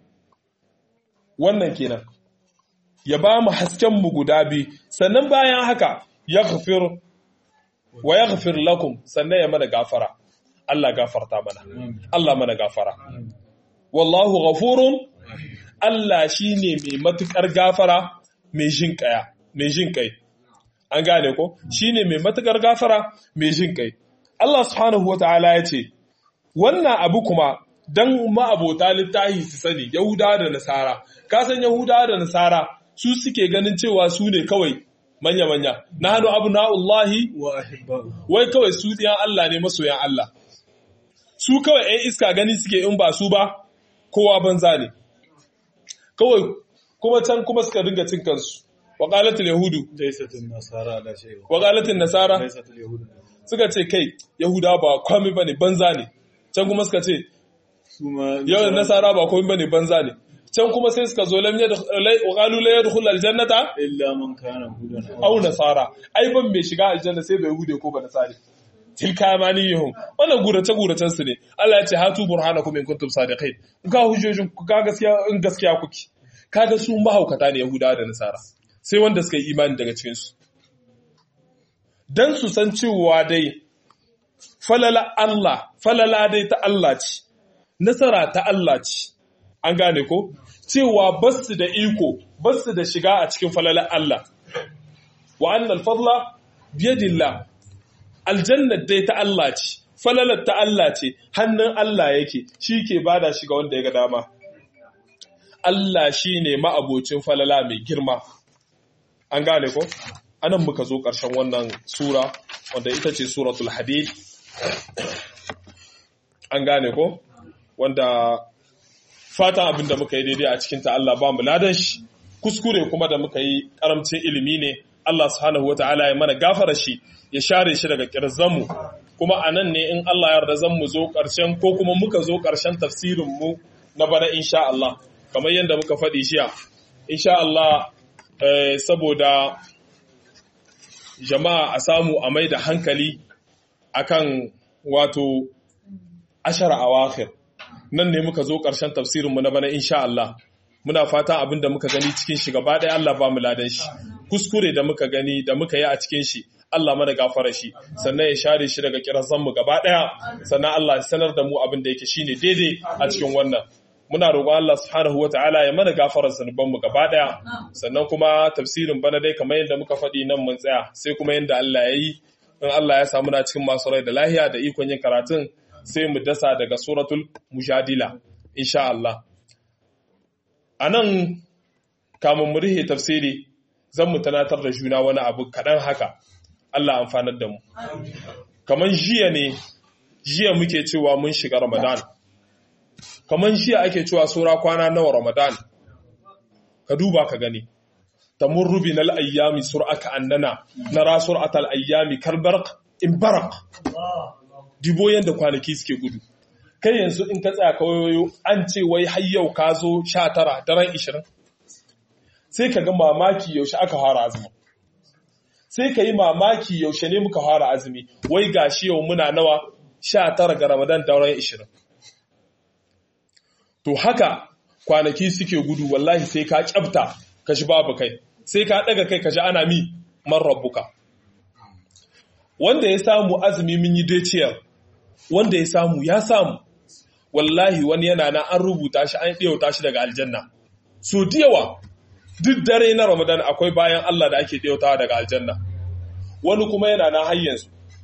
B: wannan kenan ya ba mu hasken mu guda biyu sannan bayan haka yaghfir wa yaghfir lakum sannan ya mana gafara Allah gafarta mana Allah mana gafara wallahu ghafurun Allah shine mai matukar gafara mai jin kaya mai jin kai an gane ko shine mai matukar gafara mai jin kai Allah subhanahu wataala ya ce wannan abu kuma dan ma'abota littahi su sani Yahuda da Nasara ka san Yahuda da Nasara su suke ganin cewa su ne kawai manya-manya na hannu abu na'ullahi wai kawai su ɗiyan Allah ne masoyan Allah su kawai ‘yan iska gani suke in ba su ba kowa banza ne kawai kuma can kuma suka dinga cin kansu waƙalatul yahudu waƙalatul nasara suka ce kai yahuda ba kwami ba ne banza ne can kuma suka ce yau nasara ba kwami ba ne banza ne can kuma sai suka zo lam yadkhulu la yadkhul aljannata
A: illa man kana hudan
B: aw nasara ai ban mai shiga aljanna sai bai hude ko ba nasari tilka amaniyuhum wannan gurace guracen su ne Allah ya ce hatu burhanakum in kuntum sadiqin ga hujjojin ku ga gaskiya in gaskiya kuke kaga su mahaukata ne yahudawa da nasara sai wanda suka yi imani daga cikin su dan su san cewa dai falala Allah falala dai ta Allah ce nasara ta Allah ce an gane ko cewa basu da iko basu da shiga a cikin falalar Allah wa annal fadla biyadillah aljannat dai ta Allah ce falalar ta Allah ce hannun Allah yake shi ke bada shi ga wanda ya ga dama Allah shi ne ma'abocin falala mai girma an gane ko anan muka zo ƙarshen wannan sura wanda ita ce suratul hadid an gane ko wanda fatan abin da muka yi daidai a cikinta Allah ba mu ladan shi kuskure kuma da muka yi karamcin ilimi ne Allah subhanahu wata'ala ya mana gafara shi ya share shi daga kirzanmu kuma a nan ne in Allah yarda zan mu zo ƙarshen ko kuma muka zo ƙarshen tafsirin mu na bana insha Allah kamar yadda muka faɗi shiya insha Allah saboda jama'a a samu a mai da hankali akan wato ashara awakhir nan ne muka zo ƙarshen tafsirinmu na bana insha Allah muna fata abin da muka gani cikin shi gaba ɗaya Allah ba mu ladan shi kuskure da muka gani da muka yi a cikin shi Allah mana gafara shi sannan ya share shi daga kirazan mu gaba ɗaya sannan Allah ya sanar da mu abin da yake shine daidai a cikin wannan muna roƙon Allah subhanahu wataala ya mana gafarar zanuban mu gaba ɗaya sannan kuma tafsirin bana dai kamar yadda muka faɗi nan mun tsaya sai kuma yadda Allah ya yi in Allah ya samu na cikin masu rai da lahiya da ikon yin karatun sai mu dasa daga suratul mujadila insha Allah a nan kamun mu rihe tafsiri zan mu tanatar da juna wani abu kaɗan haka Allah amfanar da mu kaman jiya ne jiya muke cewa mun shiga ramadan kaman jiya ake cewa sura kwana nawa ramadan ka duba ka gani tamurru bin al-ayyami sur'aka annana nara sur'atal ayyami kalbarq in baraq dibo yanda kwanaki suke gudu kai yanzu in ka tsaya kawayoyo an ce wai har yau ka zo 19 daren 20 sai ka ga mamaki yaushe aka fara azumi sai ka yi mamaki yaushe ne muka fara azumi wai gashi yau muna nawa 19 ga ramadan daren 20 to haka kwanaki suke gudu wallahi sai ka kyabta ka shi babu kai sai ka daga kai ka ji ana mi man rabbuka wanda ya samu azumi mun yi deciyar wanda ya samu ya samu wallahi wani yana na an rubuta shi an ɗiyauta shi daga aljanna so yawa duk dare na ramadan akwai bayan Allah da ake ɗiyautawa daga aljanna wani kuma yana na hayyansu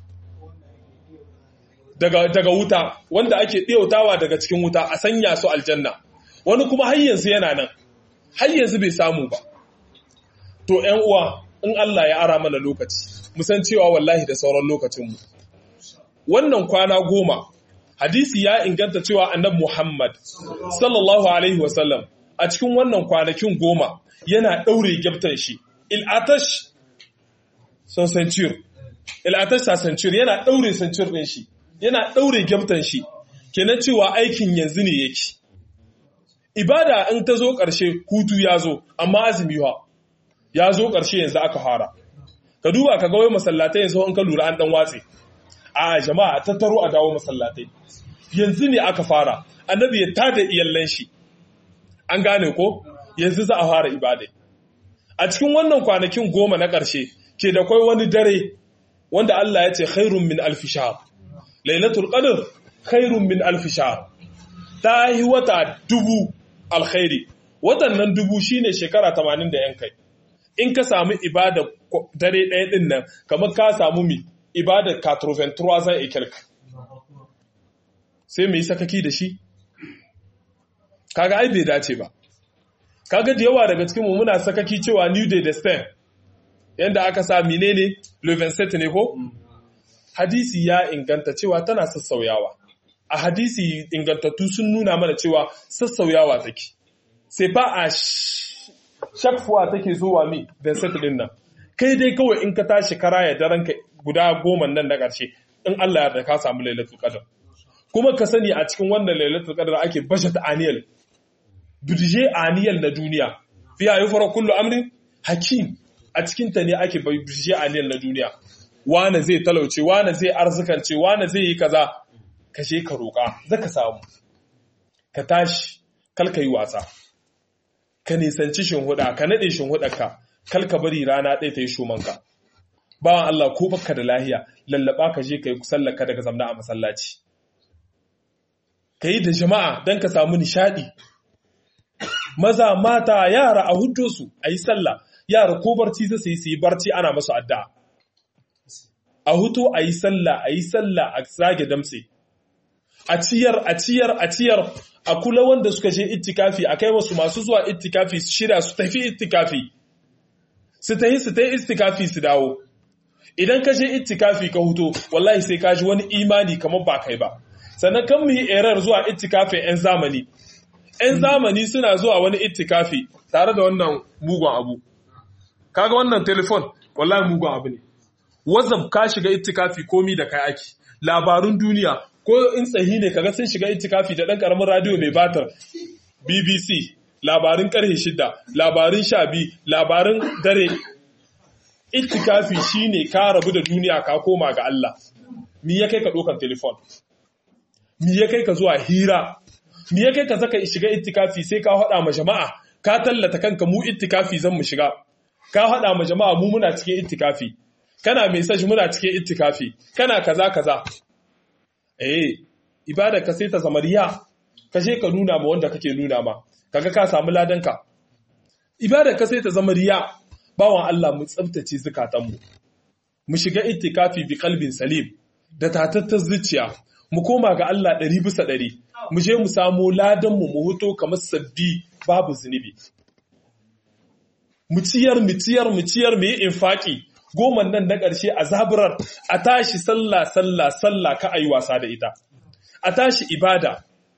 B: daga, daga wuta wanda ake ɗiyautawa daga cikin wuta a sanya su aljanna wani kuma hayyansu yana nan hayyansu bai samu ba to ‘yan uwa in Allah ya ara mana lokaci musan cewa wallahi da sauran lokacinmu wannan kwana goma hadisi ya inganta cewa annab Muhammad sallallahu alaihi wasallam a cikin wannan kwanakin goma yana ɗaure gyaftan shi il'atash son sancir il'atash sa sancir yana ɗaure sancir ɗin shi yana ɗaure gyaftan shi kenan cewa aikin yanzu ne yake ibada in ta zo ƙarshe hutu ya zo amma azumi ha ya zo ƙarshe yanzu aka fara ka duba ka ga wai masallatai yanzu in ka lura an dan watse a jama'a tattaro a dawo masallatai yanzu ne aka fara annabi ya tada iyallan shi an gane ko yanzu za a fara ibada a cikin wannan kwanakin goma na ƙarshe ke da kwai wani dare wanda Allah ya ce khairun min alfi shahr lailatul qadr khairun min alfi shahr ta yi wata dubu alkhairi watannan dubu shine shekara 80 da yan kai in ka samu ibada dare ɗaya ɗin nan kamar ka samu mi ibada 83 zan ikirk sai mu yi sakaki da shi kaga ai bai dace ba kaga da yawa daga cikin mu muna sakaki cewa new day destin yanda aka sa menene levenset ne ko hadisi ya inganta cewa tana sassauyawa a hadisi ingantattu sun nuna mana cewa sassauyawa take sai fa a shakfuwa take zuwa mi Vincent din nan kai dai kawai in ka tashi kara ya daren ka guda goma nan na ƙarshe in Allah ya ka samu lailatul qadr kuma ka sani a cikin wannan lailatul qadr ake budget annual budget annual na duniya fiya yufara kullu amrin hakim a cikin ta ne ake budget annual na duniya wane zai talauce wane zai arzikance wane zai yi kaza ka je ka roƙa zaka samu ka tashi kal ka yi wasa ka nisanci shinhuda ka naɗe shinhudarka kal ka bari rana ɗaya ta yi shomanka bawan Allah ko baka da lahiya lallaba ka je ka yi sallaka daga zamna a masallaci ka yi da jama'a don ka samu nishaɗi maza mata yara a hudo su a yi sallah yara ko barci za su yi su yi barci ana masu adda a huto a yi sallah a yi sallah a zage damse a ciyar a ciyar a ciyar a kula wanda suka je ittikafi a kai wasu masu zuwa ittikafi su shirya su tafi ittikafi su tafi su tafi ittikafi su dawo idan ka je ittikafi ka huto wallahi sai ka ji wani imani kamar ba kai ba sannan kan mu yi erar zuwa ittikafi yan zamani yan zamani suna zuwa wani ittikafi tare da wannan mugun abu kaga wannan telefon wallahi mugun abu ne whatsapp ka shiga ittikafi komi da kai ake labarun duniya ko in tsahi ne kaga sun shiga itikafi da ɗan ƙaramin radio mai batar BBC labarin ƙarfe shida labarin sha biyu labarin dare itikafi shine ka rabu da duniya ka koma ga Allah mi ya kai ka ɗaukan telefon mi ya kai ka zuwa hira mi ya kai ka zaka shiga itikafi sai ka haɗa ma jama'a ka tallata kanka mu itikafi zan mu shiga ka haɗa ma jama'a mu muna cikin itikafi kana mai sashi muna cikin itikafi kana kaza kaza eh ibada ka sai ta zama riya ka je ka nuna ma wanda kake nuna ma kaga ka samu ladanka ibada ka sai ta zama riya bawan Allah mu tsaftace zukatanmu mu shiga itikafi bi kalbin salim da tatattar zuciya mu koma ga Allah ɗari bisa ɗari mu je mu samu ladanmu mu huto kamar sabbi babu zunubi mu ciyar mu ciyar mu ciyar mu yi infaki goman nan na ƙarshe a zaburar a tashi sallah sallah sallah ka a yi wasa da ita a tashi ibada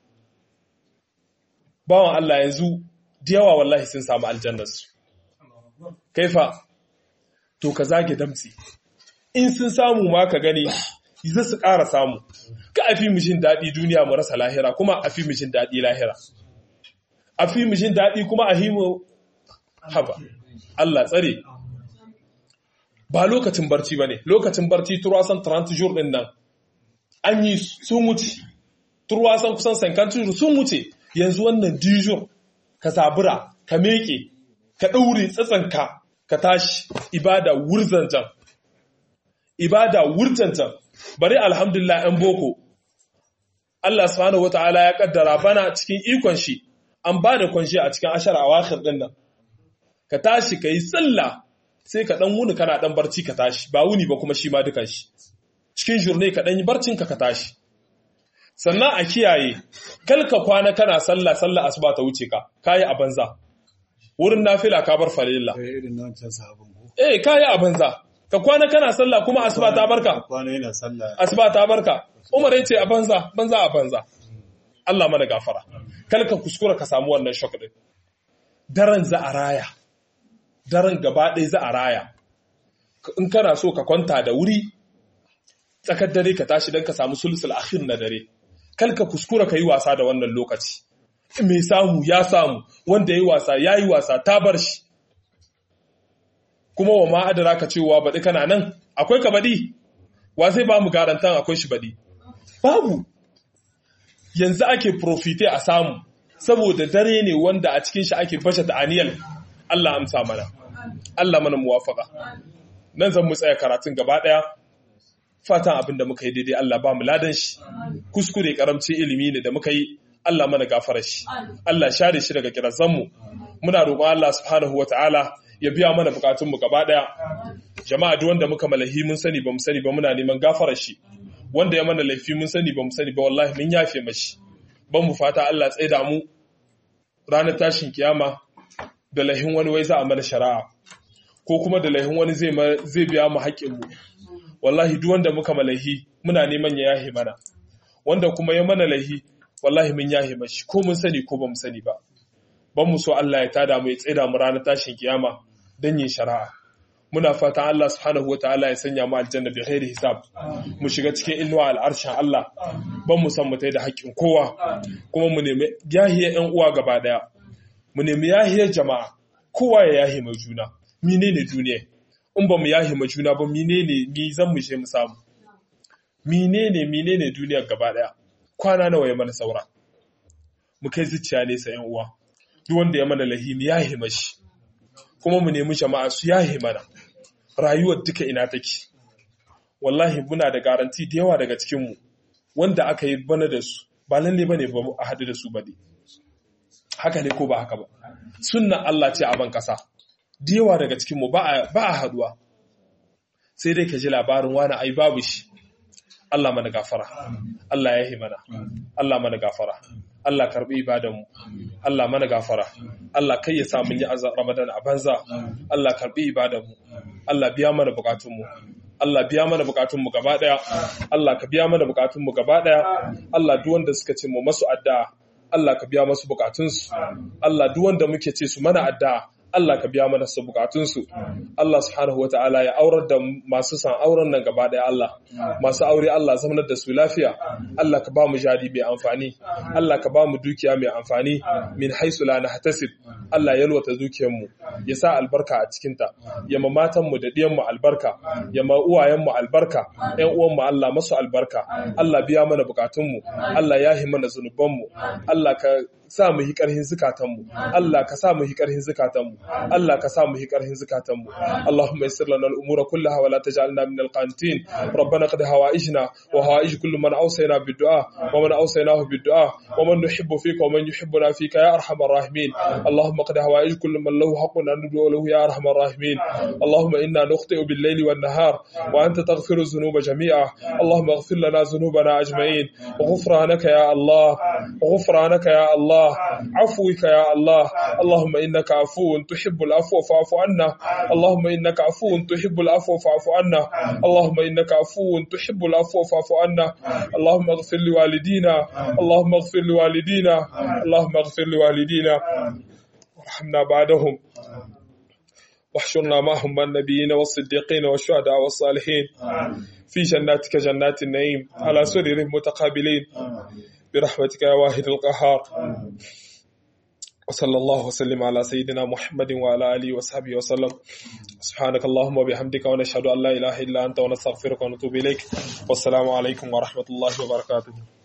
B: bawan Allah yanzu da yawa wallahi sun samu aljannarsu kaifa to ka zage damtsi in sun samu ma ka gani za su ƙara samu ka a fi mishin daɗi duniya mu rasa lahira kuma a fi mishin daɗi lahira a fi mishin daɗi kuma a himu haba Allah tsare ba lokacin barci ba ne lokacin barci turwasan 30 jour ɗin nan an yi sun wuce turwasan kusan 50 jour sun wuce yanzu wannan dijur ka sabura ka meke ka ɗaure tsatsanka ka tashi ibada wurzanjan ibada wurtancan bari alhamdulillah ɗan boko Allah subhanahu wata'ala ya kaddara bana cikin ikon shi an ba da kwanshi a cikin ashar awakhir din nan ka tashi ka yi sallah sai ka dan wuni kana dan barci ka tashi ba wuni ba kuma shi ma dukan shi cikin jurne ka dan yi barcin ka ka tashi sannan a kiyaye kalka kwana kana sallah sallah asuba ta wuce ka kayi a banza wurin nafila ka bar farilla
A: irin na wancan sahabin ko
B: eh kayi a banza ka kwana kana sallah kuma asuba ta barka
A: kwana yana sallah
B: asuba ta barka umar yace a banza banza a banza Allah mana gafara kalka kuskura ka samu wannan shock din daren za a raya daren gaba ɗaya za a raya in kana so ka kwanta da wuri tsakar dare ka tashi don ka samu sulsul akhir na dare kalka kuskura ka yi wasa da wannan lokaci mai samu ya samu wanda ya yi wasa ya yi wasa ta bar shi kuma wa ma'adara ka cewa baɗi kana nan akwai ka baɗi wa zai ba mu garantan akwai shi baɗi babu yanzu ake profite a samu saboda dare ne wanda a cikin shi ake bashe ta aniyal Allah amsa mana Allah mana muwafaka nan zan mu tsaya karatun gaba ɗaya fatan abin da muka yi daidai Allah ba mu ladan shi kuskure karamcin ilimi ne da muka yi Allah mana gafara shi Allah share shi daga kirazanmu muna roƙon Allah subhanahu wataala ya biya mana bukatunmu gaba ɗaya jama'a duk wanda muka malahi mun sani ba mu sani ba muna neman gafara shi wanda ya mana laifi mun sani ba mu sani ba wallahi mun yafe mashi ban mu fata Allah tsaida mu ranar tashin kiyama da laihin wani wai za a mana shari'a ko kuma da laihin wani zai zai biya mu haƙƙin mu wallahi duk wanda muka malahi muna neman ya yahe mana wanda kuma ya mana laihi wallahi mun yahe mashi ko mun sani ko ba mu sani ba ban mu so Allah ya tada mu ya tsaida mu ranar tashin kiyama dan yin shari'a muna fatan Allah subhanahu wataala ya sanya mu aljanna bi ghairi hisab mu shiga cikin inuwa al'arshin Allah ban mu san mu tai da haƙƙin kowa kuma mu nemi yahiya ƴan uwa gaba daya mu nemi yahiyar jama'a kowa ya yahi mai juna menene duniya in ba mu yahi mai juna ba menene mi zan mu je mu samu menene menene duniyar gaba daya kwana nawa ya mana saura mu kai zuciya nesa ƴan uwa duk wanda ya mana lahimi yahi mashi kuma mu nemi jama'a su yahi mana rayuwar duka ina take wallahi muna da garanti da yawa daga cikinmu wanda aka yi bana da su ba lalle bane ba a haɗu da su ba ne haka ne ko ba haka ba sunna Allah ce a ban kasa da yawa daga cikinmu ba a haɗuwa sai dai ka ji labarin wani ai babu shi Allah mana gafara Allah ya yi mana Allah mana gafara Allah karbi ibadanmu Allah mana gafara Allah kai ya sa mun yi azan Ramadan a banza Allah karbi ibadanmu Allah biya mana bukatunmu Allah biya mana bukatunmu gaba daya Allah ka biya mana bukatunmu gaba daya Allah duk wanda suka ce mu masu addu'a Allah ka biya masu bukatunsu Allah duk wanda muke ce su mana addu'a Allah ka biya mana su bukatunsu Allah subhanahu wataala ya aurar da masu san auren nan gaba daya Allah masu aure Allah zamanar da su lafiya Allah ka ba mu jari mai amfani Allah ka ba mu dukiya mai amfani min haisu la nahtasib Allah ya yalwata dukiyar mu ya sa albarka a cikin ta ya ma matan mu da diyan mu albarka ya ma uwayen mu albarka ƴan uwan mu Allah masu albarka Allah biya mana bukatun mu Allah ya hi mana zanuban mu Allah ka sa mu yi ƙarhin zukatanmu Allah ka sa mu yi ƙarhin zukatanmu Allah ka sa mu yi ƙarhin zukatanmu Allahumma yassir lana al-umura kullaha wa la taj'alna min al-qanitin rabbana qad hawaijna wa hawaij kullu man awsayna bid-du'a wa man awsaynahu bid-du'a wa man nuhibbu fika wa man yuhibbuna fika ya arhamar rahimin Allahumma qad hawaij kullu man lahu haqqun an nad'u lahu ya arhamar rahimin Allahumma inna nukhti'u bil-layli wan-nahar wa anta taghfiru dhunuba jami'a Allahumma ighfir lana dhunubana ajma'in وغفرانك يا الله وغفرانك يا الله عفوك يا الله اللهم إنك عفو تحب العفو فاعف عنا اللهم إنك عفو تحب العفو فاعف عنا اللهم إنك عفو تحب العفو فاعف عنا اللهم اغفر لوالدينا اللهم اغفر لوالدينا اللهم اغفر لوالدينا وارحمنا بعدهم واحشرنا معهم مع النبيين والصديقين والشهداء والصالحين في جناتك جنات النعيم على سرر متقابلين برحمتك يا واحد القهار وصلى الله وسلم على سيدنا محمد وعلى آله وصحبه وسلم سبحانك اللهم وبحمدك ونشهد أن لا إله إلا أنت ونستغفرك ونتوب إليك والسلام عليكم ورحمة الله وبركاته